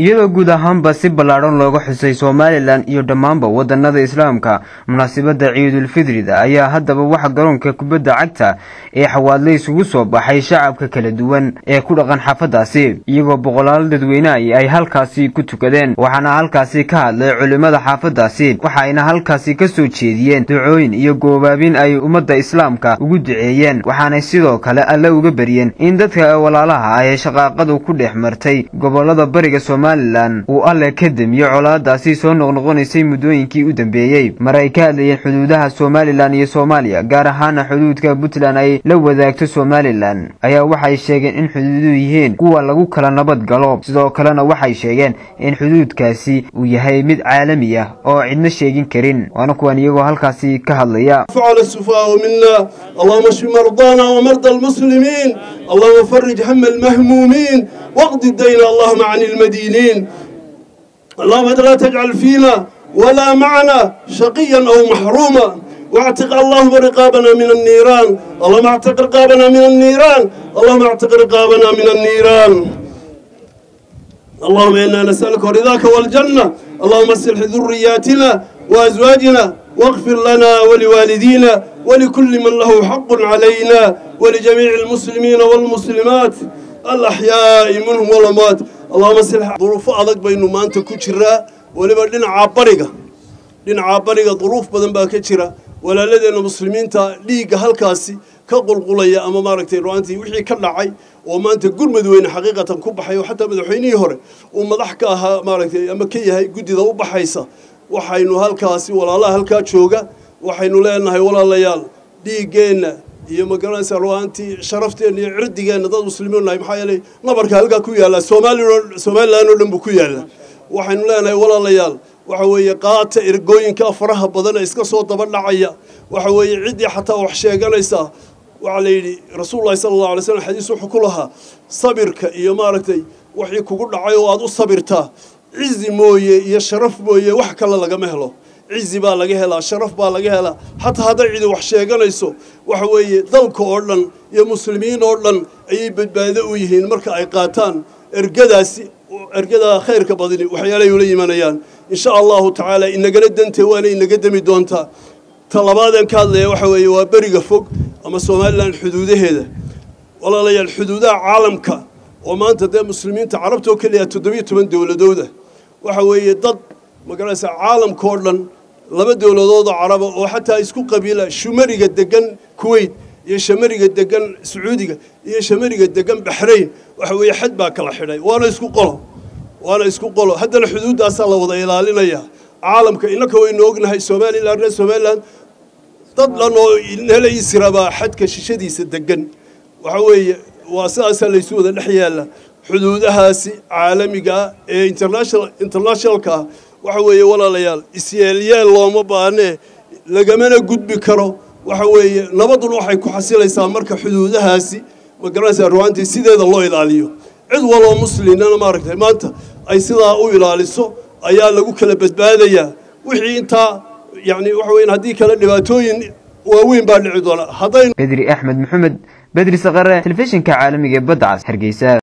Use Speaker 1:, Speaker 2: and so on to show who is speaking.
Speaker 1: iyadoo guud ahaanba si ballaadhan looga xusay somalilan iyo dhammaanba waddanada islaamka munaasabadda ciidulfidrida ayaa haddaba waxa garoonka kubadda cagta ee xawaadle isugu soo baxay shacabka kala duwan ee ku dhaqan xaafaddaasi iyagoo boqolaal dadweynehi ay halkaasi ku tukadeen waxaana halkaasi ka hadlay culimmada xaafaddaasi waxaayna halkaasi ka soo jeediyeen ducooyin iyo goobaabin ay ummadda islaamka ugu duceeyeen waxaanay sidoo kale alle uga baryeen in dadka walaalaha ah ee shaqaaqadu ku dhex martay gobollada bariga somalilan uu alle ka demiyo colaadaasi soo noqnoqonaysay muddooyinkii u dambeeyey mar ay ka hadlayeen xuduudaha somalilan iyo soomaaliya gaar ahaana xuduudka puntland ay la wadaagto somalilan ayaa waxay sheegeen in xuduuduhu yihiin kuwa lagu kala nabad galo sidoo kalena waxay sheegeen in xuduudkaasi uu yahay mid caalami ah oo cidna sheegin karin waana kuwan iyagoo halkaasi ka hadlaya
Speaker 2: فعل السفهاء منا اللهم اشف مرضانا ومرضى المسلمين اللهم فرج هم المهمومين واقض الدين اللهم عن المدينين اللهم لا تجعل فينا ولا معنا شقيا أو محروما واعتق اللهم رقابنا من النيران اللهم اعتق رقابنا من النيران اللهم اعتق رقابنا من النيران اللهم إنا نسألك رضاك والجنة اللهم اصلح ذرياتنا وأزواجنا واغفر لنا ولوالدينا ولكل من له حق علينا ولجميع المسلمين والمسلمات الأحياء منهم والأموات اللهم اصلح ظروف أدق بينه ما أنت كجرا ولما دين عبرقة دين عبرقة ظروف بدن بها كجرا ولا لدينا مسلمين تا ليق هالكاسي كقلقلية أما ماركتي روانتي وحي كلعي وما أنت قل مدوين حقيقة كبحي وحتى مدحيني هوري ومضحكاها ماركتي أما كيها قد ذا وبحيسة waxaynu halkaasi walaalaha halkaa jooga waxaynu leenahay walaalayaal dhiiggeenna iyo magaranaysa ruwaantii sharafteenna iyo cirdigeenna dad muslimiin nahay maxaa yeelay nabarka halkaa ku yaalla soomaaliya somalilan oo dhan buu ku yaalla waxaynu leenahay walaalayaal waxa weeye qaata ergooyinka faraha badan ee iska soo daba dhacaya waxa weeye ciddii xataa wax sheeganaysaa waxaa la yidhi rasuulullahi sala allahu alay slam xadiis wuxuu ku lahaa sabirka iyo maaragtay wixii kugu dhacay oo aada u sabirtaa cizi mooye iyo sharaf mooye wax kale lagama helo cizi baa laga helaa sharaf baa laga helaa xataa hadday cidi wax sheeganayso waxa weeye dalka oo dhan iyo muslimiin oo dhan ayay badbaado u yihiin marka ay qaataan ergadaasi ergadaa khayrka badini waxyaalay ula yimanayaan insha allahu tacaala inagala dantee waana inaga demi doontaa ta labaadeen ka hadlaya waxa weeye waa beriga fog ama somalilan xuduudaheeda walaalayaal xuduudaha caalamka oo maanta dee muslimiinta carabta oo keliya toddobiyo toban dowladooda waxa weeye dad magaranaysa caalamka oo dhan laba dowladoodoo caraba oo xataa isku qabiila shumariga degan kuwait iyo shamariga degan sacuudiga iyo shamariga degan baxrayn waxa weeye xad baa kala xidhay waana isku qolo waana isku qolo haddana xuduuddaasaa la wada ilaalinayaa caalamka innaka waynu ognahay somalilan reer somalilan dad dhan oo nala israbaa xadka shishadiisa degan waxa weeye waa sidaasaa laysu wada dhex yaalla xuduudahaasi caalamiga ee international internationalka ah waxa weeye walaalayaal isyeelyeel looma baanee lagamana gudbi karo waxa weeye nabaduna waxay ku xasilaysaa marka xuduudahaasi magaranaysaa ruwaantii sideeda loo ilaaliyo cid waloo muslimnana maaragtay maanta ay sidaa u ilaaliso ayaa lagu kala badbaadayaa wixii intaa yacni waxa weyan haddii kale dhibaatooyin waaweyn baa dhici doona hadday
Speaker 1: bedri axmed maxamed bedri saqare telefishinka caalamiga ee badda cas hargeysa